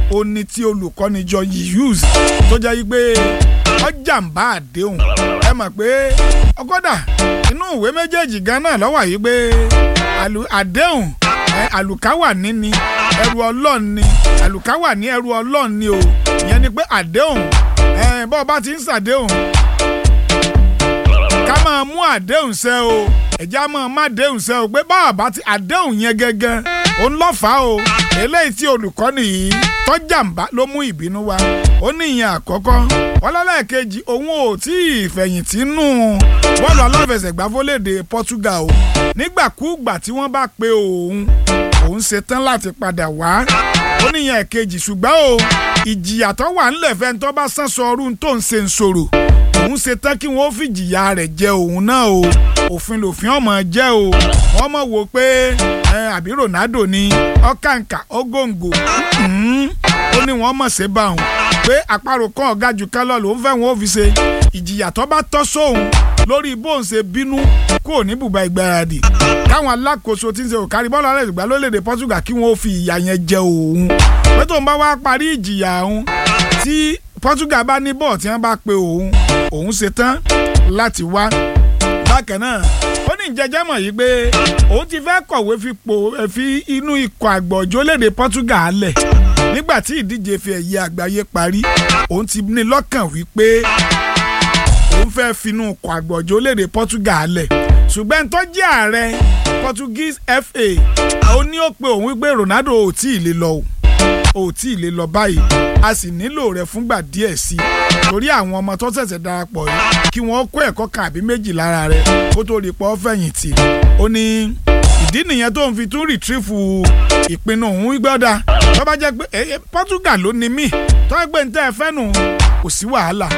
ó ní tí olùkọ́ni jọ use tó jẹ́ yí pé ọjàmbá àdéhùn ẹ mọ̀ pé ọgọ́dà inú ìwé méjèèjì gan náà lọ́wọ́ yìí pé àdéhùn àlùkáwà níní ẹrù ọlọ́run ni àlùkáwà ní ẹrù ọlọ́run ni o ìyẹn ni pé àdéhùn bọ́ọ̀ bá ti ń ṣàdéhùn ká máa mú àdéhùn ṣẹ o ẹ̀já máa má àdéhùn ṣẹ o pé báwa bá ti àdéhùn yẹn gẹ́gẹ́ òun lọ́fà o eléyìí tí olùkọ́ni yìí tọ́jàmbá ló mú ìbínú wá ó ní ìyẹn àkọ́kọ́ ọlọ́lẹ́ẹ̀kejì òun ò tí ì fẹ̀yìntì nù bọ́ọ̀lù aláfẹsẹ̀gbá fólédè Portugal o nígbàkúùgbà tí wọ́n bá pe òun òun ṣetán láti padà wá ó ní ìyẹn ẹ̀kejì ṣùgbọ́n o ìjìyà tó wà ńlẹ̀ fẹ́ tó bá sán sọ ọdún tó ń ṣe ń sọ̀rọ̀ òun ṣetán kí wọ́n fìjìyà rẹ̀ jẹ òun náà o òfin lòfin ọmọ jẹ́ o wọ́n mọ̀ wò pé àbí Ronaldo ni ọ̀kàǹkà ọgọ́ǹgò ó ní wọ́n mọ̀ ṣe bá òun pé àparò kan ọ̀gá jù ká lọ lòun fẹ́ wọn ò fi ṣe ìjìyà tó bá tọ́ sóhun lórí bóun ṣe bínú kúrò ní bùbá ìgbáradì káwọn alákòóso tí ń ṣe òkárí bọ́ọ̀lù alẹ́ ìgbà lórílẹ̀‐èdè Portugal kí wọ́n fi ìyà yẹn jẹ òun pé tóun bá wá parí ìjìyà òun tí Portugal bá ní bọ́ọ̀ tí wọ́n bá pe òun òun ṣe tán láti wá bákan náà ó ní ìjẹjẹ mọ̀ yìí pé òun ti fẹ́ kọ̀wé fipò fi inú ikọ̀ àgbọ̀jọ́ léde Portugal lẹ̀ nígbà tí ìdíje fi ẹ̀yẹ àgbáyé parí òun ti ní lọ́kàn wípé òun fẹ́ finú ikọ̀ àgbọ̀jọ́ léde Portugal lẹ̀ ṣùgbọ́n tó jẹ́ ààrẹ Portuguese FA ó ní ó pe òun wípé Ronaldo ò tí ì lè lọ o ò tí ì lè lọ báyìí a sì nílò rẹ̀ fúngbà díẹ̀ sí i torí àwọn ọmọ tó ṣẹ̀ṣẹ̀ darapọ̀ yìí kí wọ́n kó ẹ̀kọ́ kan àbí méjì lára rẹ̀ kó tó rí pọ́ fẹ̀yìntì ó ní ìdí nìyẹn tó ń fi tún rìtírìfù ìpinnu òun gbọ́dà tó bá jẹ́ pé Portugal ló ní mí tó ń gbé níta ẹ̀fẹ́ nù kò sí wàhálà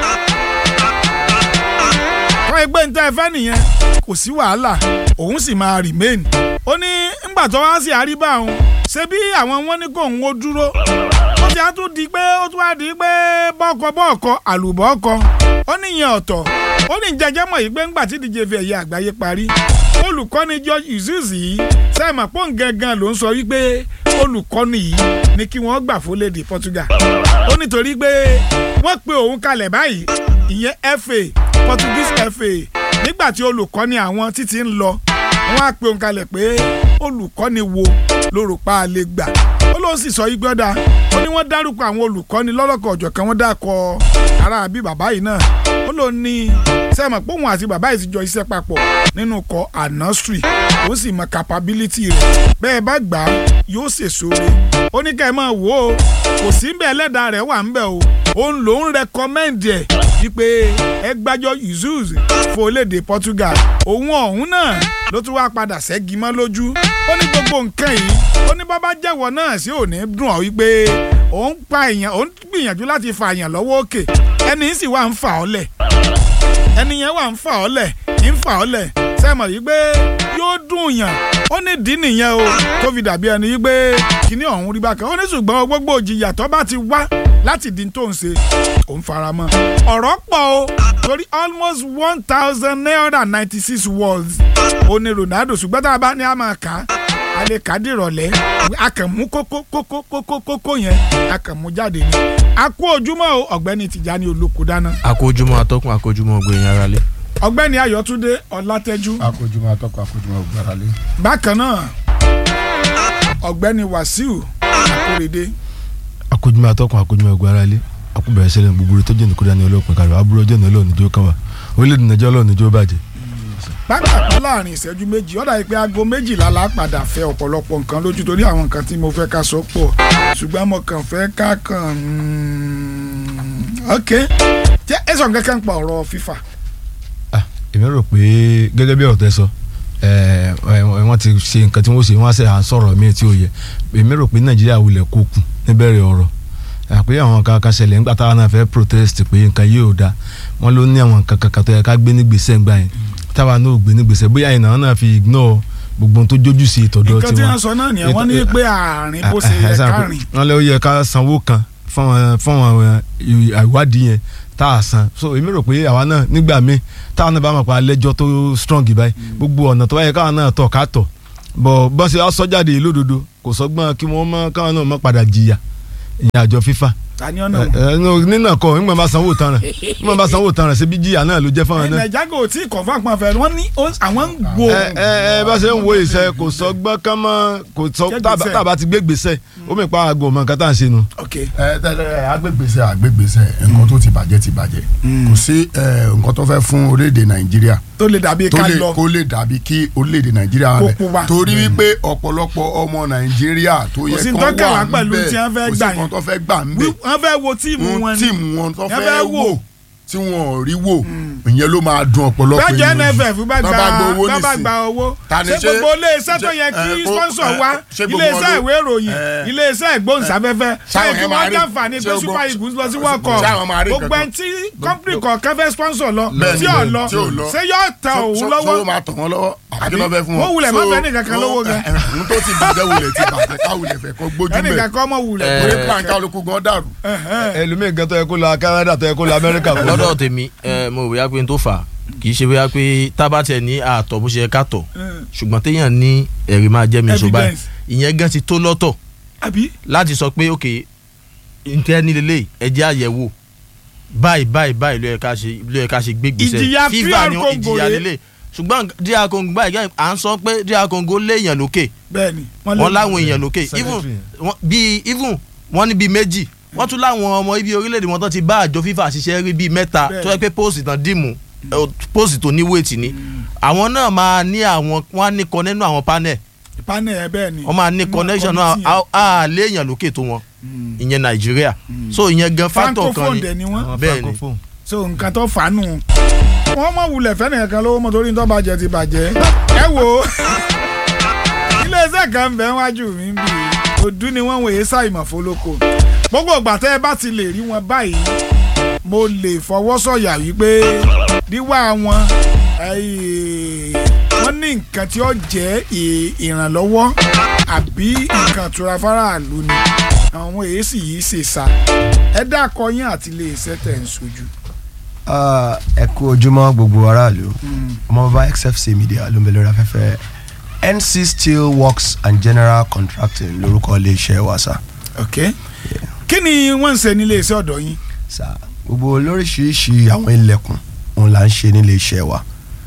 tó ń gbé níta ẹ̀fẹ́ nìyẹn kò sí wàhálà òun sì máa remain ó ní ńgbà tó wá sí àríbá òun ṣé bí àwọn wọn ní kó òun ó dúró ó ti á tún di pé ó tún á di pé bọ́ọ̀kọ bọ́ọ̀kọ àlùbọ́ ọkọ ó níyẹn ọ̀tọ̀ ó ní jẹjẹ mọ̀ yìí pé ńgbà tí díje fi ẹ̀yẹ àgbáyé parí olùkọ́ni George Izuzi yìí sẹ́ẹ̀mà pọ́n gangan ló ń sọ wípé olùkọ́ni yìí ni kí wọ́n gbà fólédè Portugal ó nítorí pé wọ́n pe òun kalẹ̀ báyìí ìyẹn FA Portuguese FA nígbà tí olùkọ́ni àwọn títí ń lọ wọ́n á pe òun kalẹ̀ pé olùkọ́ni wo ló rò pa á lè gbà ó ló sì sọ yìí gbọ́dá ó ní wọ́n dárúkọ àwọn olùkọ́ni lọ́lọ́kọ̀ ọ̀jọ̀kan wọ́n dákọ̀ ara àbí bàbá yìí náà ó ló ní sẹ́mọ̀ pé òun àti bàbá yìí ti jọ iṣẹ́ papọ̀ nínú kọ anastri ó sì mọ capability rẹ̀ bẹ́ẹ̀ bá gbà á yóò ṣèṣore ó ní ká ẹ máa wò ó kò sí bẹ́ẹ̀ ẹlẹ́dàá rẹ̀ wà ń bẹ̀ o òun lòún rẹkọmẹ́ǹdì ẹ̀ wípé ẹ gbájọ yusuf fòlédè Portugal òun ọ̀hún náà ló tún wá padà ṣẹ́gi mọ́ lójú ó ní gbogbo nǹkan yìí ó ní bàbá jẹ́wọ́ náà sí òní dùn ọ́ wípé òun pa èèyàn òun gbìyànjú láti fa èèyàn lọ́wọ́ òkè ẹni sì wà ń fà ọ́ lẹ̀ ẹni yẹn wà ń fà ọ́ lẹ̀ ń fà ọ́ lẹ̀ sẹ́mọ̀ yìí pé yóò dùn yàn ó ní ìdí nìyẹn o tó fi dàbí ẹni yìí pé kíní ọ̀hún rí bákan ó ní ṣùgbọ́n gbogbo òjìyà tó bá ti wá láti di tó ń ṣe òun fara mọ́ ọ̀rọ̀ pọ̀ o torí almost one thousand nine hundred and ninety six words ó ní Ronaldo ṣùgbọ́n tá a bá ní a máa kà á a lè kà á dìrọ̀lẹ́ a kàn mú kókó kókó kókó kókó yẹn a kàn mú jáde ni a kú ojúmọ́ o ọ̀gbẹ́ni Tìjání Olóko dáná. akójúmọ́ atọ́kùn akójúmọ́ ọgbẹ̀yìn ara lé. ọ̀gbẹ́ni Ayọ̀túndé Ọlátẹ́jú. akójúmọ́ atọ́kùn akójúmọ́ ọgbàrá lé. bákan náà ọ̀gbẹ́ni Wàsíù Akórèdé. akójúmọ́ atọ́kùn akójúmọ́ ọgbẹ̀yìn ara lé akúbẹ̀rẹ̀ sẹ́lẹ̀ gbogbo tó jẹ́ nìkúdá ní ọlọ́pàá kàrọ̀ aburú ọjọ́ náà lọ́ọ̀nì jó kàn wá orílẹ̀-èdè nàìjíríà lọ́ọ̀nì jó bàjẹ́. pápákọ̀ láàrin ìṣẹ́jú méjì ọ̀dà yìí pé aago méjìlá la padà fẹ́ ọ̀pọ̀lọpọ̀ nǹkan lójú torí àwọn nǹkan tí mo fẹ́ ká sọ pọ̀ ṣùgbọ́n mo kàn fẹ́ ká kàn ok jẹ́ ẹ sọ nǹkan kan pa ọ̀rọ̀ FIFA. èmi rò pé gẹ́gẹ́ bí ọ̀tẹ́ sọ wọ́n ti ṣe nǹkan tí wọ́n ṣe wọ́n á ṣe à ń sọ̀rọ̀ míì tí ó yẹ èmi rò pé nàìjíríà wulẹ̀ kó kù níbẹ̀rẹ̀ ọ̀rọ̀ àpé àwọn kan kan ṣẹlẹ̀ nígbà táwọn náà fẹ́ protest pé nǹkan yìí ò dáa wọ́n ló ní àwọn nǹkan kankan tó yẹ ká gbé nígbèsè ńgbà yẹn táwa náà ò gbé nígbèsè bóyá ìnáwó náà fi ignore gbogbo tó jójú sí ìtọ́dọ̀ nǹkan tí wọ́n sọ náà nìyẹn wọ́n ní pé àárín bó ṣe yẹ kárìn. wọ́n lé ó yẹ ká sanwó kan fún àwọn ìwádìí yẹn tá a san so èmi rò pé àwa náà nígbà míì táwọn náà bá mọ̀ pé alẹ́jọ́ tó strong báyìí gbogbo ọ̀nà tó báyẹ káwọn náà tọ̀ ká tọ̀ bọ̀ bọ́sẹ̀ sọ́jáde lódodo kò sọ́gbọ́n kí wọ́n mọ́ káwọn náà mọ́ padà jìyà ìyẹn àjọ FIFA tani ọ̀nà ẹ ẹ nínà kọ nígbà bá sanwó tán rẹ nígbà bá sanwó tán rẹ ṣe bí jíyà náà ló jẹ́ fáwọn náà. nàìjíríà kò tí confam pọn fẹ wọn ní ó- àwọn ń wo ẹ ẹ ẹ bá ṣe ń wo ìṣe kò sọ gbọ́n kán mọ́ kò sọ Gbé tábà gbèsè. tábà ti gbé gbèsè ó mi pa aago mọ nǹkan tá à ń ṣe nu. ok ẹ tẹ́lẹ̀ agbègbèsè agbègbèsè nǹkan tó ti bàjẹ́ ti bàjẹ́ kò sí ẹ, nǹkan tó fẹ́ fún orílẹ̀-èdè nàìjíríà tó lè dàbí tó ká lè lọ kó lè dàbí kí orílẹ̀-èdè nàìjíríà Kó rẹ̀ pupa. torí wípé ọ̀pọ̀lọpọ̀ ọmọ nàìjíríà tó yẹ Kò sí kán nǹkan kàn wá wà ń pẹ̀lú bẹ̀ tí wọ́n fẹ́ kò sí gbà nǹkan yẹn. tó fẹ́ gbà ń bẹ̀ wọ́n fẹ́ wo tíìmù wọn ni tíìmù wọn tó Wọ́n fẹ́ fẹ́ wò wò. tí wọn ò rí wò ìyẹn ló máa dùn ọ̀pọ̀lọpọ̀ bẹ́ẹ̀ jẹ́ ènìyàn. nff bá Tán gba gba owó bá bá nísìn. gba owó Ta ni ṣé ṣe- gbogbo iléeṣẹ́ tó ṣe- yẹ kí ẹ, kó- sponsor ẹ, wá ṣé gbogbo iléeṣẹ́ wọn ló- ìwé ìròyìn ẹ, iléeṣẹ́ ìgbóhùnsáfẹ́fẹ́ Ṣáwọn ṣé kí yẹn máa wọ́n rí- jàǹfààní ṣé pé gbogbo- super eagles lọ sí world cup Ṣáwọn máa rí gbogbo nǹkan ẹni tí company kọ̀ọ̀kan fẹ́ sponsor lọ Bẹ́ẹ̀ni, tí ò lọ tí ò lọ. ṣé yóò tẹ Ṣó- òun ṣó- lọ́wọ́ ṣó máa tọ̀ wọ́n lọ́wọ́ àbí kí ló fẹ́ fún wọn. wọ́n wulẹ̀ má So, fẹ́ nìkan kan wọ́n- lówó gan. ẹ, ẹ, ohun tó ti bàjẹ́ wulẹ̀ ti bàjẹ́ ká wulẹ̀ fẹ́ kó gbójú ẹnìkan mẹ́ kọ́ mọ̀ wulẹ̀ Ẹ, torí plan kálukú gan dàrú. ẹlòmíì gan tó yẹ kó lọ Canada tó yẹ kó lọ Amẹ́ríkà kó lọ. lọ́dọ̀ tèmi ẹ, mo rò bóyá pé n tó fà á kì í ṣe bóyá pé tábàtẹ̀ ní àtọ̀ bó ṣe yẹ ká tọ̀ ṣùgbọ́n téèyàn ní ẹ̀rí máa jẹ́ mi sọ báyìí Evidence. ìyẹn gan ti tó lọ́tọ̀ àbí láti sọ pé ok ntẹ́ ní lélẹ̀ ẹjẹ́ àyẹ̀wò báyìí báyìí báyìí ló yẹ ká ṣe ló yẹ ká ṣe gbé gbèsè Ìjìyà FIFA PR ni Congo ìjìyà rèé. lélẹ̀ ṣùgbọ́n DR Congo báyìí gẹ́gẹ́ à ń sọ pé DR Congo léèyàn lókè bẹ́ẹ̀ni wọ́n láwọn èèyàn lókè Secretary. even wọ́n- bíi even wọ́n ní bíi méjì wọ́n tún láwọn ọmọ ibi orílẹ̀-èdè wọn tó ti bá àjọ FIFA ṣiṣẹ́ rí bíi mẹ́ta Bẹ́ẹ̀. tó yẹ pé póòsì tán dìmú eh, póòsì tó ní wéètì ni àwọn náà máa ní àwọn wọ́n á ní kọ nínú àwọn panel panel ẹ bẹ́ẹ̀ni wọ́n máa ní Nínú connection náà committee yẹn. á á léèyàn lókè tó wọn ìyẹn Nàìjíríà so ìyẹn gan factor kan francophone ni dẹ̀ ni wọ́n Àwọn bẹ́ẹ̀ ni. francophone. so nǹkan tó fà á nù. wọ́n mọ̀ wulẹ̀ fẹ́ nìkan kan lówó mọ́ torí tó bàjẹ́ ti bàjẹ́. ẹ wo iléeṣẹ́ kan ń bẹ wájú mi ń bì í òdú ni wọ́n wòye ṣàìmọ̀ fọlọ́kọ. gbogbo ìgbà tẹ́ ẹ bá ti lè rí wọn báyìí mo lè fọwọ́ sọ̀yà wípé wíwá wọn eh, wọ́n ní nǹkan tí ó jẹ́ ì- ìrànlọ́wọ́ àbí nǹkan ìtura faraàlú ni àwọn èsì yìí ṣe sá ẹ dákọ yín àti iléeṣẹ́ tẹ̀ ń sojú. Ah, ẹ kú ojúmọ́ gbogbo aráàlú ọmọ bàbá xfc media ló ń bẹ lórí afẹ́fẹ́ nc steel works and general contracting lórúkọ iléeṣẹ́ wa sá. ok kí ni wọ́n ń ṣe nílé iṣẹ́ ọ̀dọ̀ yín. sá gbogbo lóríṣiríṣi àwọn ilẹ̀kùn òun là ń ṣe nílé iṣẹ́ wa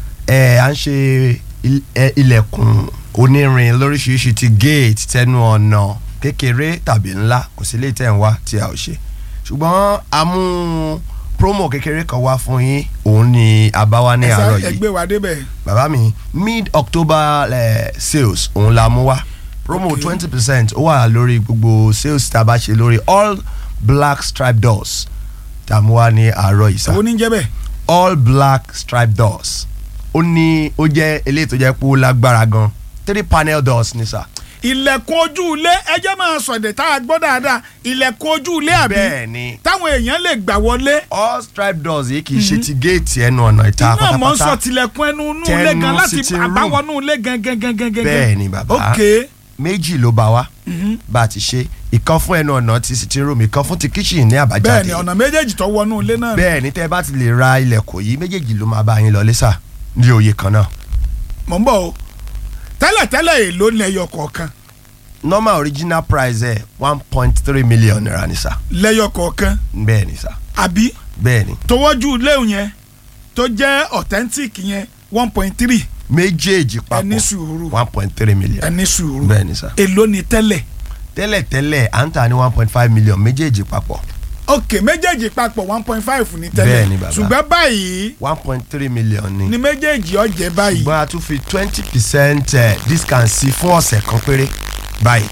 ẹ à ń ṣe il- ẹ, ilẹ̀kùn onírin lóríṣiríṣi ti gate tẹnu ọ̀nà kékeré tàbí ńlá kò sí lè tẹ̀ ń wá tí a ò ṣe ṣùgbọ́n a mú promo kékeré kan wá fún yín òun ni a bá wá ní Ẹ sá- àárọ̀ ẹ yìí gbé wa débẹ̀. bàbá mi mid october eh, sales òun la mú wá promo Okay. twenty percent ó wà lórí gbogbo sales tá a bá ṣe lórí all black stripe doors tá a mú wá ní àárọ̀ yìí sá owó ní jẹ́ bẹ́ẹ̀. all black stripe doors ó ní ó jẹ́ eléyìí tó jẹ́ pé ó lágbára gan three panel doors ní sá. ilẹ̀kùn ojú ilé ẹjẹ́ máa sọ̀dẹ̀ tá a gbọ́ dáadáa ilẹ̀kùn ojú ilé àbí bẹ́ẹ̀ ni táwọn èèyàn lè gbà wọlé. all stripe doors yìí kì í ṣe ti géètì ẹnu ọ̀nà ìta iná mọ̀ ń sọ pátápátá tilẹ̀kùn ẹnu inú Tẹnu ilé gan láti sitting room. àbáwọnú ilé gan gan gan gan gan. bẹ́ẹ̀ ni bàbá ok méjì ló bá wa bá a ti ṣe ìkan fún ẹnu ọ̀nà ti sitting room ìkan fún ti kitchen ní àbájáde bẹ́ẹ̀ ni ọ̀nà méjèèjì tó wọnú ilé náà. bẹ́ẹ̀ ni tẹ́ ẹ bá ti lè ra ilẹ̀kùn yìí méjèèjì ló máa bá yín lọ lẹ́sà ní òye kan náà mọ̀ ń bọ̀ o tẹ́lẹ̀tẹ́lẹ̀ èlò ní ẹyọ kọ̀ọ̀kan normal original price ẹ̀ one point three million naira ni sà lẹ́yọ kọ̀ọ̀kan bẹ́ẹ̀ ni sà àbí bẹ́ẹ̀ ni tọwọ́jú ilé yẹn tó jẹ́ authentic yẹn one point three méjèèjì ẹni papọ̀ sùúrù one point three million ẹni sùúrù bẹ́ẹ̀ ni sà èlò ní tẹ́lẹ̀ tẹ́lẹ̀ tẹ́lẹ̀ à ń tà ní one point five million méjèèjì papọ̀ ok méjèèjì papọ̀ one point five ní Bẹ́ẹ̀ tẹ́lẹ̀ ni bàbá. ṣùgbọ́n báyìí one point three million ni ni méjèèjì ọ̀jẹ̀ báyìí ṣùgbọ́n a tún fi twenty percent discount sí fún ọ̀sẹ̀ kan péré báyìí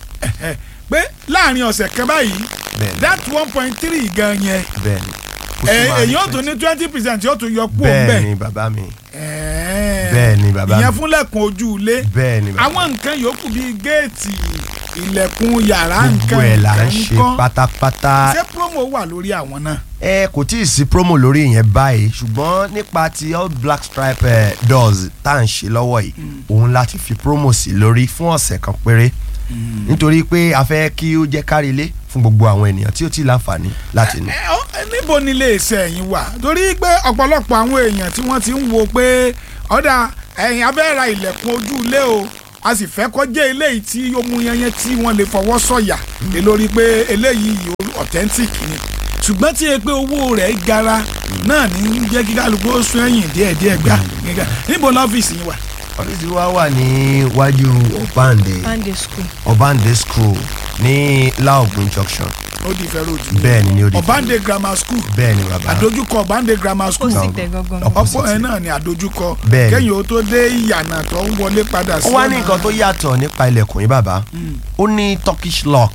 ẹ, pé láàrin ọ̀sẹ̀ kan báyìí Bẹ́ẹ̀ni. that one point three gan yẹn bẹ́ẹ̀ ni. Ó ẹ, tún máa ní èyí ó tún 20. ní twenty percent yóò tún yọ kú bẹ́ẹ̀ òǹbẹ̀ ni bàbá mi Ẹ̀ẹ́. bẹ́ẹ̀ ni bàbá ìyẹn mi fúnlẹ̀kùn ojú ilé bẹ́ẹ̀ ni bàbá àwọn nǹkan yòókù bíi géètì ilẹ̀kùn yàrá nǹkan gbogbo ẹ̀ là ń nǹkan ṣe nǹkan. pátápátá ṣé promo wà lórí àwọn náà. ẹ kò tí ì sí promo lórí ìyẹn báyìí ṣùgbọ́n nípa ti all black stripe eh, doors tá à ń ṣe lọ́wọ́ yìí òun láti fi promo sí lórí fún ọ̀sẹ̀ kan péré nítorí pé a fẹ́ kí ó jẹ́ kárílé fún gbogbo àwọn ènìyàn tí ó ti láǹfààní láti ní. ẹ, ọ- ẹ, níbo ni iléeṣẹ́ yín wà torí pé ọ̀pọ̀lọpọ̀ àwọn èèyàn tí wọ́n ti ń wo pé ọ̀dà ẹ̀yìn abẹ́ ra ilẹ̀kùn ojú ilé o a sì fẹ́ kọjá eléyìí tí ó mú yẹnyẹn tí wọ́n lè fọwọ́ sọ̀yà lé lórí pé eléyìí authentic ni ṣùgbọ́n tí e pé owó rẹ̀ gara náà ní jẹ́ kí kálukú ó sún ẹ̀yìn díẹ̀díẹ̀ gbà gíga níbo lọ́fíìsì yín wà. ọ́fíìsì wa wà níwájú ọ̀báǹdé Sunday school. ọ̀báǹdé school ní laogun junction ó di ìfẹ́ ròdì. bẹ́ẹ̀ ni ní odi ọ̀bánde grammar school bẹ́ẹ̀ ni bàbá àdójúkọ ọ̀bánde grammar Ó school sì tẹ̀ gangan. ọ̀pọ̀ ẹ̀ náà ni àdójúkọ Bẹ́ẹ̀ ni. kẹ́yìn ó tó dé ìyànà tó ń wọlé padà sí ó wá ní ọ̀nà- nǹkan tó yàtọ̀ nípa ilẹ̀kùn yìí bàbá ó ní turkish lock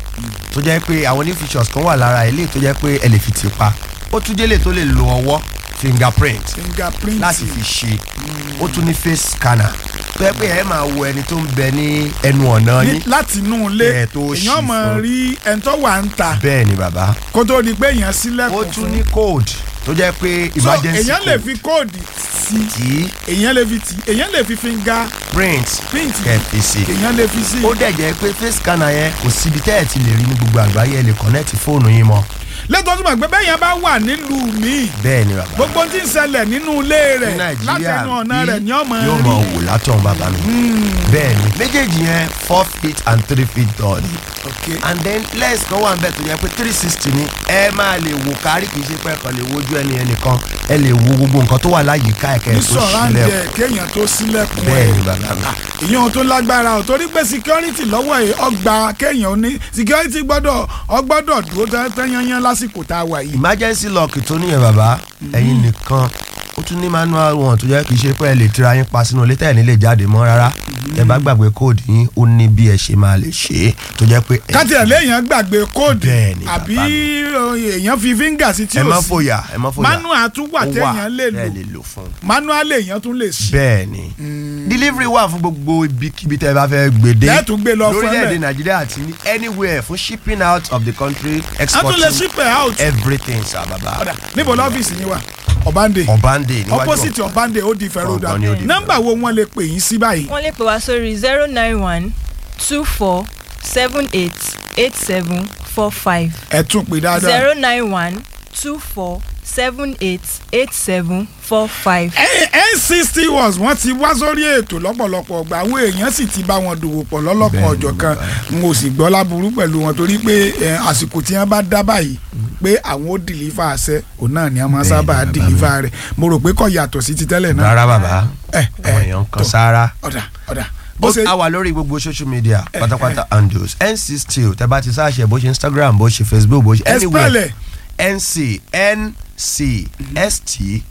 tó jẹ́ pé àwọn new features kan wà lára ilé tó jẹ́ pé ẹ lè fi tì pa ó tún délé tó lè lo ọwọ́ fingerprint fingerprint láti fi ṣe ó tún ní face scanner tó yẹ pé ẹ máa wo ẹni tó ń bẹ ní ẹnu ọ̀nà ní yín láti inú ilé Ẹ̀ tó ṣí èèyàn mọ̀ fún. rí ẹni tó wà ń ta bẹ́ẹ̀ ni bàbá kó tó di pé èèyàn ó sílẹ̀kùn tún fún ní code tó jẹ́ pé so emergency èèyàn lè code fi kóòdì sí tí èèyàn lè fi tì èèyàn lè fi finger print print kẹfì sí èèyàn lè fi sí ó dẹ̀ jẹ́ pé face scanner yẹn kò síbi tẹ́ ẹ̀ ti lè rí ní gbogbo àgbáyé ẹ lè connect fóònù yín mọ́ lẹ́tọ̀ọ́ tó mọ̀ pé bẹ́ẹ̀ yẹn bá wà nílùú míì bẹ́ẹ̀ ni bàbá gbogbo tí ń ṣẹlẹ̀ nínú ilé ní rẹ̀ láti ẹnu ọ̀nà bí rẹ̀ ni ọmọ yóò rí mọ wò látọ̀ bàbá mi bẹ́ẹ̀ ni méjèèjì yẹn four feet and three feet tall ni Okay. and then lens kan wà ń bẹ̀ tó yẹ pé three sixty ni ẹ máa lè wò kárí kì í ṣe pé ẹ kàn lè wojú ẹni ẹnì kan ẹ lè wo gbogbo nǹkan tó wà láyìíká ẹ̀kẹ́ ní tó sọ̀rọ̀ sílẹ̀ àǹdẹ̀ kéèyàn tó sílẹ̀kùn bẹ́ẹ̀ ẹ̀ ni bàbá mi ìyẹn tó lágbára ò torí pé security lọ́wọ́ ẹ̀ ọgbà kéèyàn ó ní security gbọ́dọ̀ ọgbọ́dọ̀ dúró tán yányán lásìkò tá a wà yìí. emergency lock tó níyẹn bàbá ẹ̀yin nìkan ó tún ní manual one tó jẹ́ kì í ṣe pé ẹ lè tira yín pa sínú ilé tẹ́ ẹ̀ ní lè jáde mọ́ rárá ẹ bá gbàgbé kóòdù yín ó ní bí ẹ ṣe máa lè ṣe é tó jẹ́ pé ẹ- káti ẹ̀ léèyàn gbàgbé kóòdù Bẹ́ẹ̀ ni, àbí bàbá èèyàn fi fíńgà sí tí ẹ má ò sí fòyà ẹ má fòyà manual tún wà Ó wà téèyàn lè tẹ́ ẹ lò lè lò fún un. manual èèyàn tún lè ṣí. bẹ́ẹ̀ ni delivery wà fún gbogbo ibikíbi tẹ́ ẹ bá fẹ́ gbèdé Lẹ́ẹ̀tún gbé lọ fún ẹ lórílẹ̀‐èdè bẹ́ẹ̀. nàìjíríà àti ní anywhere fún shipping out of the country a tún lè exporting ship ẹ̀ out. everything sir baba ọ̀dà níbo lọ́fíìsì yín wà ọ̀bánde ọ̀bánde níwájú opposite ọ̀bánde ó di fẹ́rọ̀dà Ọ̀gbọ́n ni ó di nọ́mbà wo wọ́n lè pè yín sí báyìí. wọ́n lè pè wá sórí zero nine one two four seven eight eight seven four five ẹ tún pè dáadáa. zero nine one two four seven eight eight seven four five. n sixty was wọ́n ti wá sórí ètò lọ́pọ̀lọpọ̀ ọgbà àwọn èèyàn sì ti bá wọn dòwò pọ̀ lọ́lọ́kan ọjọ́ kan n ò sì gbọ́ láburú pẹ̀lú wọn torí pé eh, àsìkò tí wọ́n bá dá báyìí pé àwọn ó dìlífà àṣẹ òun náà ni wọ́n máa sábà dìlífà rẹ̀ mo rò pé kò yàtọ̀ sí ti tẹ́lẹ̀ náà. rárá bàbá ẹ àwọn èèyàn kan tó. sára ọ̀dà ọ̀dà bó ó ṣe a wà lórí gbogbo social media pátápátá handles nc steel tẹ bá ti sáàṣẹ bó ṣe instagram bó ṣe facebook bó ṣe ẹ anywhere spẹ́lẹ̀ nc nc st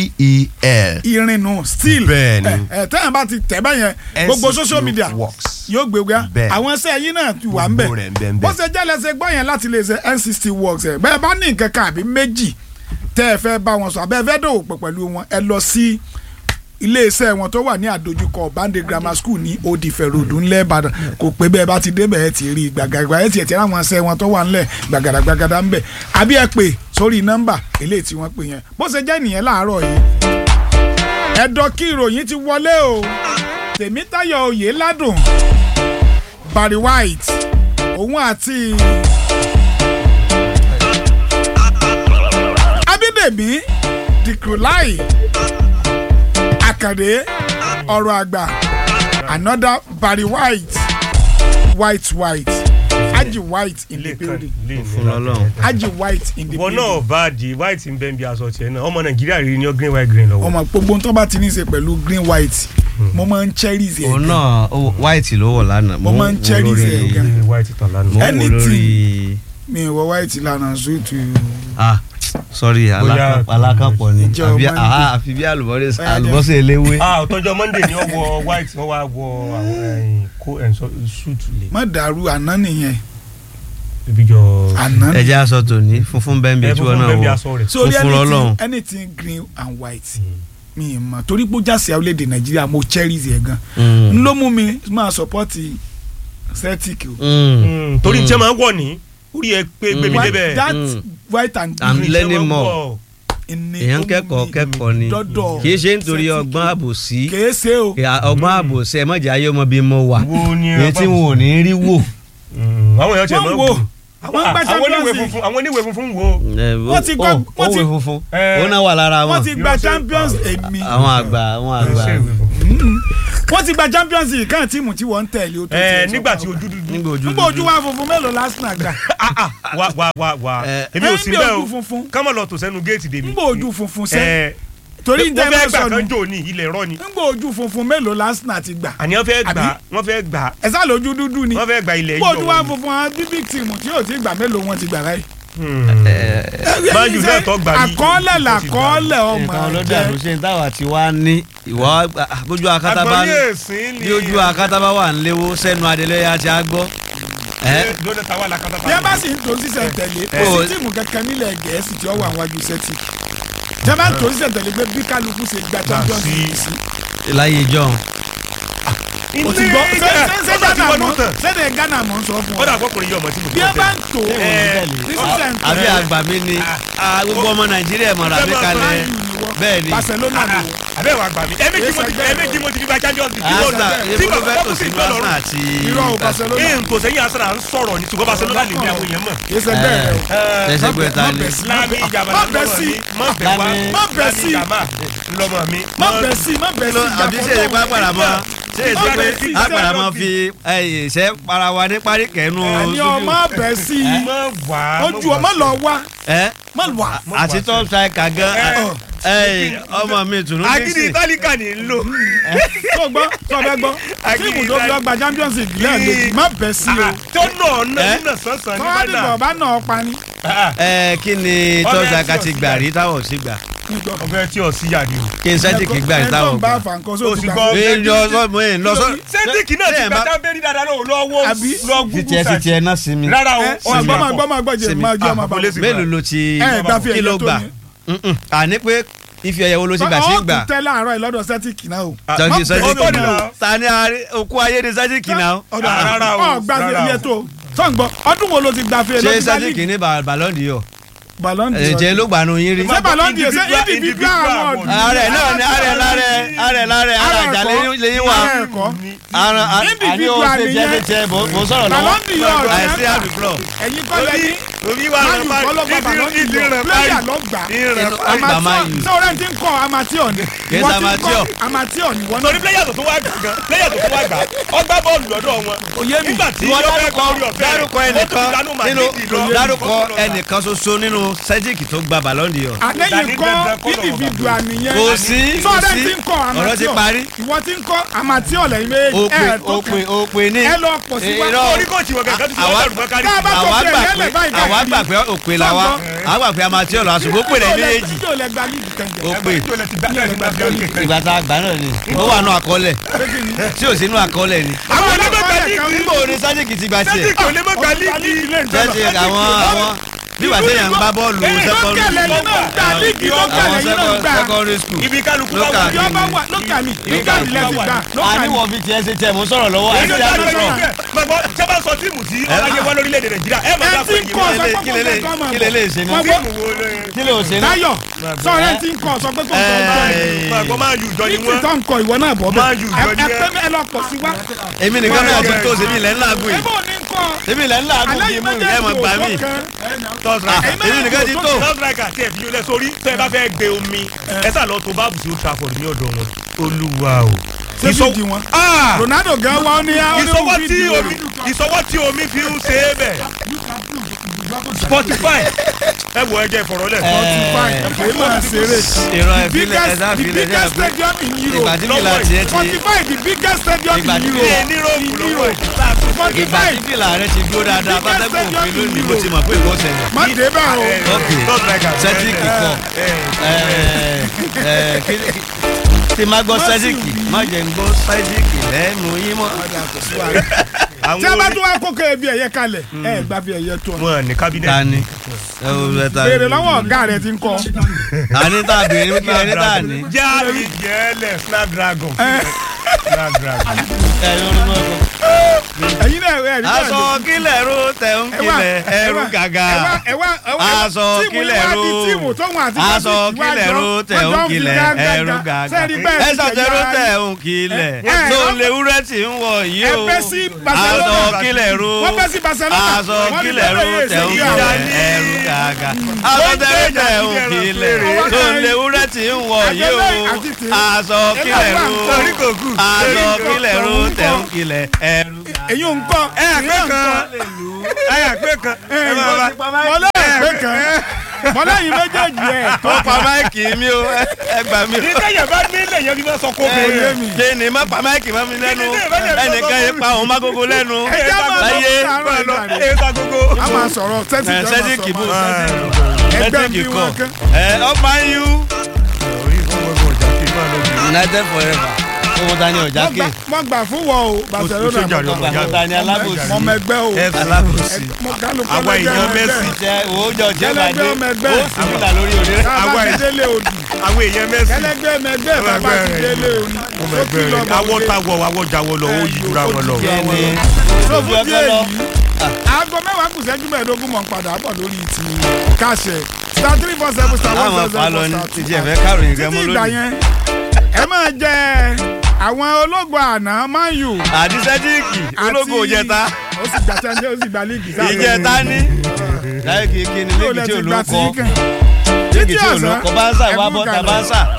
e-e-l irinnu still Bẹ́ẹ̀ ni. ẹ ẹ tẹ́yìn bá ti tẹ̀ báyẹn gbogbo social media works. yóò gbé wá Bẹ́ẹ̀. àwọn ẹsẹ̀ yín náà ti wà ń Gbogbo rẹ̀ ń bẹ bẹ̀ ń bẹ. bó ṣe jẹ́ lẹ́sẹ̀ gbọ́ yẹn láti lè ṣe n60 works ẹ̀ bẹ́ẹ̀ bá ní nǹkan kan àbí méjì tẹ́ ẹ fẹ́ bá wọn sọ àbẹ́ ẹ fẹ́ dòwò pọ̀ pẹ̀lú wọn ẹ lọ sí iléeṣẹ́ wọn tó wà ní àdójúkọ bande grammar school ní odifẹ̀ road ńlẹ̀ ìbàdàn kò pé bẹ́ẹ̀ bá ti débẹ̀ ẹ ti rí gbàgàgbà ẹ ti ẹ̀ tí àwọn ẹsẹ̀ wọn tó wà ńlẹ̀ gbàgàdàgbàgàdà ńbẹ̀ àbí ẹ pè sórí nọ́mbà eléyìí tí wọ́n pè yẹn bó ṣe jẹ́ nìyẹn láàárọ̀ yìí ẹ̀dọ̀ kí ìròyìn ti wọlé o tèmítayọ̀ oyè ládùn barry white òun àti abídèmí dìkrúláì àkàdé ọ̀rọ̀ àgbà another barry white white white aji white in the building fún Ọlọ́run. aji white in the ìwọ building náà bá di white ń bẹ́ ń bí aṣọ tiẹ̀ náà ọmọ nàìjíríà rí ní ọ green white green lọ́wọ́. ọmọ gbogbo tó bá ti ní í ṣe pẹ̀lú green white mo máa ń cherish ẹ̀ òun gan. náà ó- white ló wọ̀ lánàá Mo máa ń wò cherish lórí- ẹ̀ gan. Green white tán mo lánàá. ń wò Anything. lórí mi ò wọ white lánàá sóòtù ah sorry Bóyá- alaka- alákàpọ̀ ni Ìjọ àbí Monday. ah, àfi bí àlùbọ́sẹ̀ Bóyá jẹ́- àlùbọ́sẹ̀ eléwé. ah ọ̀tọ́jọ́ monday ni wọ́n wọ white wọ́n wá wọ àwọn ẹ̀yìn kó ẹ̀ sọ suit lè. má dàrú àná nìyẹn ibi jọ. àná ẹ jẹ́ aṣọ tòní funfun bẹ́ẹ̀ bí ẹ tí fún wọ́n fún náà bẹ́ẹ̀ bí wọ̀ aṣọ rẹ̀. sórí Funfun anything lọ́lọ́run. anything green and white mi ì mọ̀ torí pé ó jásí orílẹ̀-èdè nàìjíríà mo cherish ẹ̀ gan Mm. n ló mú mi máa support celtic o. Mm. Mm, torí tí ẹ máa ń wọ̀ ní orí ẹ pé gbèmí White- débẹ̀. that Mm. white and I'm green learning Tí ẹ máa ń more. wọ̀. ni ó èèyàn mú kẹ́kọ̀ọ́ mi kẹ́kọ̀ọ́ ni dọ́dọ̀ kì í ṣe nítorí Celtic. ọgbọ́n àbòsí kìí ṣe o Kì- ọgbọ́n àbòsí ẹ mọ̀jà ayé ọmọ bíi mo wà wo ni èyí tí wọn ò ní rí wò. Mm, àwọn èèyàn tiẹ̀ wọ́n máa ń wo wò. àwọn gbá àwọn champions oníwèé league funfun àwọn oníwèé funfun wo. Wọ́n ti gbọ́- wọ́n ti- òwe funfun Eh, òun náà wà lára wọ́n wọn ti gba Irọ́ ṣe- champions èmi àwọn àgbà àwọn àgbà Ṣé ìwé funfun? wọ́n ti gba champions league kan tíìmù tí wọ́n ń tẹ̀lé o tó ẹ tiẹ̀ sọ nígbà pa tí o. ojú dúdú nígbà ojú nígbà ojú wa funfun mélòó lásìnà gbà Ah, ah, wá wá wá wá Eh, èmi ò sí nígbà bẹ́ẹ̀ ojú o funfun kámọ̀ lọ tò sẹ́nu géètì dèmi nígbà ojú funfun sẹ́ ẹ torí ń wọ́n tẹ́ fẹ́ ẹ gbà sọnù kan jò ní ilẹ̀ rọ ni nígbà ojú funfun mélòó lásìnà ti gbà àní wọ́n fẹ́ gbà Àbí? wọ́n fẹ́ gbà ẹ sá lójú dúdú ni wọ́n fẹ́ gbà ilẹ̀ nígbà ojú wa yíyọ funfun àwọn bíbí tìmù tí yóò ti gbà mélòó wọn ti gbà láyé. Man U náà tó gbà ní àkọọ́lẹ̀ làkọọ́lẹ̀ ọmọ nǹkan ọlọ́dẹ ẹ̀jẹ̀. àlùsẹ̀ táwa ti wá ní ìwọ bójú akátá bá agbọ̀nrín èsìn ni bí ojú akátá bá wà níléwó sẹ́nu adélẹ́yà ti á gbọ́. ẹ lóde tàwa la kátà bí ẹ bá sì ń tó sísẹ̀ tẹ̀lé kò Ó- sí tíìmù kankan nílẹ̀ gẹ̀ẹ́sì tí ó wà wájú sẹ́tì tí ẹ bá ń tó sísẹ̀ tẹ̀lé pé bí kálukú ṣe gba champions sí. league sí. láyé john o ti gbọ́ ṣé ṣé ṣé ọ̀dà tí Ghana wọ́n mọ̀ dún tán ṣé ṣé Ghana mọ̀ ń sọ fún ọ̀dà ọ. àkọkùnrin yìí ọmọ tí mo bí ẹ bá ń tó Eh, ní sísẹ̀ ń àbí tẹ̀lé àgbà mi ni ah, gbogbo ọmọ nàìjíríà mọ̀ra mi kalẹ̀ bẹ́ẹ̀ ni Barcelona ni wọ́n. abẹ́ wa gbà mí ẹ̀mẹ́jì mo ti ẹ̀mẹ́jì mo ti fi gba champions league arsenal tí ebi ló fẹ́ bàbá tò kọ́kùnrin sínú gbọ́ lọ́rùn arsenal àti irọ́ o Barcelona ee n kò sẹ́yìn arsenal ń sọ̀rọ̀ ní ṣùgbọ́n barcelona lè bí àwọn èèyàn mọ̀. kì í ṣe bẹ́ẹ̀ rẹ o. tẹ̀sẹ̀ pé ta má ni bẹ̀ sí lami ìjàmbá má bẹ̀ sí má bẹ̀ wá Lami- má bẹ̀ sí lọ́mọ mi. má bẹ̀ sí má bẹ̀ sí àbí ṣe é pa padà mọ́ ṣe é ṣe pé Má- àpàdà mọ́ fi ṣe para wa ní parí kẹ́nu ẹni ọmọ bẹ̀ sí má wá ojú ọmọ lọ wá ẹ má wá. àti top striker gan ẹ ọmọ mi tùnú agídí itálíkà ní ń lò. tó gbọ́ tó bẹ́ gbọ́ Agídí tíìmù tó ìdájí. lọ gba champions league lẹ́ẹ̀mejì má bẹ̀ sí o. tó nà ọ́ Eh? nà sánsan ní tọ́wádìí bàdà. bọ̀ bá nà ọ́ pa ni. ẹ kí ni top striker ti gbà rí táwọn ò sí gbà ọbẹ̀ tí ò sí yàrá o. kí n sẹ́jìkì gbà rí ẹ tó táwọn ń bá gbà. fàǹkọ́ O sóò sì ti gbà. gbọ́. ẹ lọ sọ mo ẹ lọ sọ. sẹ́ńtìkì náà ti gbà tábẹ́rì dáadáa lọ́wọ́ lọ́wọ́ Àbí? lọ́wọ́ fi tiẹ̀ fi tiẹ̀ náà sí mi. rárá o ẹ ọ gbọ́ máa gbọ́ máa gbọ́ jẹ Sinmi. máa jẹ́ ọmọ Ah, bá àbúlé sí. mélòó ló ti ẹ gbà fi kí ló ẹ̀yẹ tó gbà ní. Mm-mm. àní pé ife ẹ̀yẹ wo ló ti gbà sí ọ̀ gbà tún tẹ́ láàárọ̀ yìí lọ́dọ̀ sẹ́tìkì náà o. tọ́jú Má- sẹ́jìkì ọ̀tọ̀ ni náà náà. ta ni àárín- òkú ayé ni sẹ́jìkì náà ọ̀dọ̀ Ah, rárá o, ọ̀ gbà fi rárá ẹ̀yẹ o. tó sọ̀ǹgbọ́ ọdún wo ló ti gbà fi ṣé ẹ̀yẹ sẹ́jìkì ní Ba- Ballon d'Or Ballon d'Or. ẹ̀jẹ̀ ló gbà nù yín rí. ṣé Ballon d'Or ṣé Individual- individual individual award. award. ààrẹ náà ni ààrẹ lárẹ ààrẹ lárẹ ààrẹ Ara àjà ẹ̀kọ́. lẹ́yìn wá Ara ẹ̀kọ́. àrùn àní ó Individual ṣe jẹ́ nìyẹn. fi tiẹ̀ mò ń sọ̀rọ̀ Ballon lọ́wọ́ d'Or àìsí ọ̀rẹ́ àbíkúrọ̀ ẹ̀yin kọ́ lẹ́yìn omi wà máyù kọ́ ló gba Ballon d'Or player ló gbà Inú ọgbà máa yù. sọ̀rọ̀ tí ń kọ́ amateur ni Kì í Ìwọ ṣe tí ń kọ́ amateur. amateur ni wọ́n torí pléyà tó tó wá gbà gan pléyà tó tó wá gbà ọgbà bọ́ọ̀lù lọ́dọ̀ wọn. Òye mi. nígbà tí ìwọ yóò fẹ́ dárúkọ kọ́ orí ọ̀fẹ́ dárúkọ ó tún ẹnìkan dánú nínú Madrid lọ. dárúkọ ẹnìkan ṣoṣo nínú sẹ́jìkì tó gba Ballon d'Or àlẹ́yìn Dani kọ́ dandan kọ́ lọ́wọ́ individual nìyẹn kò sí kò sọ̀rọ̀ sí tí ń kọ́ ọ̀rọ̀ ti amateur parí ìwọ tí ń kọ́ amateur lẹ́yìn méjì òpè ẹ̀ tó òpè kàn òpè ní ẹ lọ pọ̀ sí wa irọ́ orí kóòtù wọn gàgà tó fi àwa- wọ́n dàrú mọ́kárí. Tá a bá àwa kọ́ gbà tiẹ̀ pé lẹ́lẹ̀ báyìí àwa káàkiri. gbà pé òpè la wa Sọ́gbọ́n. àwa gbà pé amateur lọ àṣùgbọ́n òpè lẹ́yìn méjèèjì ìjọ lẹ gba líìgì kẹjọ òpè ìgbà ìgbà tá a gbà náà ni ó wà nù àkọọ́lẹ̀ tí ò sínú àkọọ́lẹ̀ ni àwọn onímọ̀gbà níbo ni sẹ́jìkì ti gbà tiẹ̀ sẹ́ńtìkì onímọ̀gbà líìgì jẹ́sí àwọn àwọn nígbà téèyàn ń gbá bọ́ọ̀lù lókàlẹ̀ secondary yìí náà gbà líìgì àwọn lókàlẹ̀ yìí náà second- gbà secondary school ibi kálukú bá Local. wà. ìjọba wà lókàlì lókàlì lẹ́sìn gbà lókàlì àníwọ̀ bíi tiẹ̀ ṣe tiẹ̀ mò ń sọ̀rọ̀ lọ́wọ́ èyí àti ló dá àbí lórí sọ̀rọ̀ ẹ̀ gbàgbọ́ sábà sọ tíìmù tí ọláyé wá lórílẹ̀‐èdè nàìjíríà ẹ̀ máa ẹ dá ti fún ń kọ́ ẹ̀yìn sọ pé kí kò lélẹ̀- tó kọ́ máa kí bọ̀ lélẹ̀ ṣe ni Wọ́n gbọ́- tíìmù wo ló kí ló ṣe náà Táyọ̀ sọ̀rọ̀ ẹ ti ń kọ́ sọ pé kò tó kọ́ Ẹ̀. gbàgbọ́ máa yù jọ ni ní wọ́n títọ́ ń kọ ìwọ náà bọ̀ Máa yù bẹ́ẹ̀ jọ ní ẹ ẹ. pé ẹ lọ pọ̀ sí wa èmi nìkan náà ti tó sèmi ilẹ̀ ńlá gùn ẹ yìí bò ní kọ́ èmi ilẹ̀ ńlá gùn alẹ́ yìí yìí mú méjèèjì ẹ̀ mọ̀ gbà mí òótọ́ kan tọ́sílẹ̀ Ẹ̀yin èmi nìkan ti tó tọ́sílẹ̀ àti ẹ̀fí yóò lẹ sórí tẹ́ ẹ bá fẹ́ gbé omi ẹ sà lọ tó báàbù sí Old Trafford ní ọ̀dọ̀ wọn olúwa o. ṣé Ìsọ- fídì wọn Ah! Ronaldo gan wa ó ní á ó ní ìsọwọ́ òun tí fídì omi ìsọwọ́ tí omi fi ń ṣe é bẹ̀ Spotify ẹ wọ ẹjẹ ìfọ̀rọ̀lẹ̀ Spotify èyí máa ṣeré ìrọ̀ the ìfilẹ̀ biggest ẹ̀dá the ìfilẹ̀ biggest stadium in ìgbà Europe tí fìlà tiẹ̀ ti Spotify the biggest stadium Ìgbà in tí Europe ní níròmù lọ́wọ́ ẹ̀ ìgbà Spotify tí fìlà rẹ ti dúró dáadáa bá tẹ́kùn òfin lónìí mo ti mọ̀ pé ìkó ṣẹlẹ̀ má dé bá o ok tọ́sílẹ̀ sẹ́tíìkì kọ̀ tí má gbọ́ sẹ́tíìkì má jẹ́ ń gbọ́ sẹ́tíìkì lẹ́nu yín mọ́. tí a bá tún wá kókó ẹbí ẹ̀yẹ kalẹ̀ ẹ gbà fi ẹ̀yẹ tó ọ wọn ní kábínẹ̀tì ta ni ẹ wo bẹ ta béèrè lọ́wọ́ ọ̀gá rẹ ti ń kọ́ àní tá a béèrè kí ẹni tá a ní. jáàmì jẹ́lẹ̀ Snapdragon Snapdragon. ẹ lórí mọ́ ọkọ. ẹ̀yin náà ẹ̀ rí bẹ́ẹ̀ aṣọ kílẹ̀ ro tẹ̀ ń kílẹ̀ ẹrú gàgà. Aṣọ kílẹ̀ ro. aṣọ kílẹ̀ ro tẹ̀ ń kílẹ̀ ẹrú gàgà. ẹsọ̀ tẹ̀ ro tẹ̀ ń kílẹ̀ ẹ, tó ẹ, léwúrẹ́ tí ń wọ̀ yìí ẹ o. bẹ́ sí Barcelona. aṣọ kílẹ̀ ro wọ́n bẹ́ sí Barcelona aṣọ wọ́n ní kílẹ̀ ro bẹ́ẹ̀ tẹ̀ ń yé kílẹ̀ ìṣèlú ẹrú gàgà. gàgà aṣọ tẹ̀rù tẹ̀ ń kilẹ̀ tó ń lé wúrẹ́ tí ń wọ̀ yìí o aṣọ kílẹ̀ ro aṣọ kílẹ̀ ro tẹ̀ ń kilẹ̀ ẹ̀rù gàgà. èyí ò ń kọ́ ẹ àgbẹ̀ kan ẹ àgbẹ̀ kan ẹ máa bá mọ́lẹ́ ẹ̀gbẹ́ kan mọ́lẹ́ yìí méjèèjì ẹ̀ ó pa máìkì mi o ẹ gbà mí o. ní tẹ̀yẹ̀ bá ní ilé yẹn bí wọ́n sọ kó bẹ̀rẹ̀ ṣe ni má pa máìkì má mi lẹ́nu ẹnìkan yìí pa òun má gógó lẹ́nu ẹ̀jẹ̀ máa lọ láyé fún àárọ̀ ìgbà rẹ̀ èyí ta gbogbo. a máa sọ̀rọ̀ sẹ́tì ẹ, ìjọba sẹ́díkì bò sọ̀rọ̀ ẹgbẹ́ sẹ́díkì bí kọ wọn kán. ẹ ọmọ yín united forever owó ta ni ọjà Wọ́n ké gbà- wọ́n gbà fún wọ o Barcelona sójà mọ̀ lọ. gbà. owó ta ni alábòsí mọ̀ mẹ́gbẹ́ o alábòsí mọ̀ kálukú Àwa lẹ́gbẹ́ èèyàn mẹ́gbẹ́. Messi. jẹ owó jọ tí ó bá dé Gẹ́lẹ́gbẹ́ ọmọ ẹgbẹ́. ó sì nílà lórí òde Tá a Àwa bá ẹ̀- ti délé odù àwọn èèyàn mẹ́sì kẹlẹgbẹ́ mẹgbẹ́ Ọmọ bàbá ẹgbẹ́ ti rẹ̀ délé odù ọmọ ó ẹgbẹ́ kí lọ rẹ̀ bọ̀ awọ́ wọlé. táwọ̀ awọ́ jáwọ́ lọ ó yí jura wọn lọ. kí ni so ojú fún ọkọ díẹ̀ lọ yìí aago mẹ́wàá kù sẹ́jú mẹ́ẹ̀ẹ́dógún mọ̀ ń padà bọ̀ lórí ti káṣẹ star three four seven star one láwọn seven fa lọ seven ní star two títí ẹ̀fẹ́ káròyìn rẹ títí mọ́ ìgbà lónìí yẹn ẹ máa jẹ àwọn ológun àná man u àdìsẹ́díkì ológo òjẹta ó sì gbà tẹ́ńtẹ́ ó sì gbà líìgì sáà ìjẹta ní láyé kìí kí ni yóò léèkì lẹ tí ti ò gbà ló tí kọ kàn léèkì tí ò ló kọ bá ń sà wà bọ́ ta bá ń sà